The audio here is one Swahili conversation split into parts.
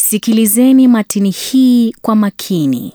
Sikilizeni matini hii kwa makini.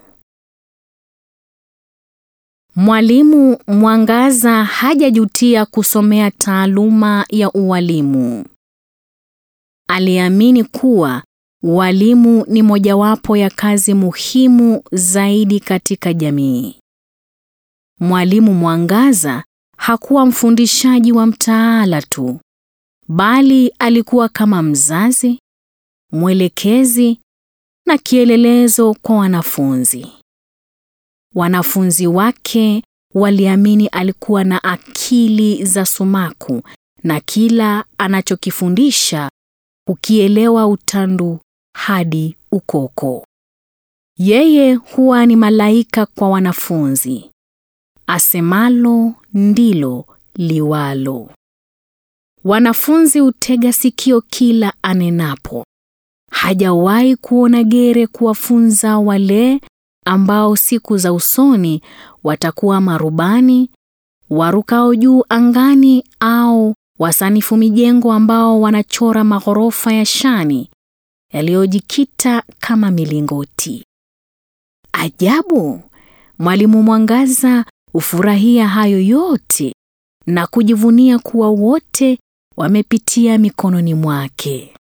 Mwalimu Mwangaza hajajutia kusomea taaluma ya ualimu. Aliamini kuwa ualimu ni mojawapo ya kazi muhimu zaidi katika jamii. Mwalimu Mwangaza hakuwa mfundishaji wa mtaala tu, bali alikuwa kama mzazi, mwelekezi na kielelezo kwa wanafunzi. Wanafunzi wake waliamini alikuwa na akili za sumaku na kila anachokifundisha ukielewa utandu hadi ukoko. Yeye huwa ni malaika kwa wanafunzi. Asemalo ndilo liwalo. Wanafunzi hutega sikio kila anenapo. Hajawahi kuona gere kuwafunza wale ambao siku za usoni watakuwa marubani, warukao juu angani au wasanifu mijengo ambao wanachora maghorofa ya shani yaliyojikita kama milingoti. Ajabu, Mwalimu Mwangaza hufurahia hayo yote na kujivunia kuwa wote wamepitia mikononi mwake.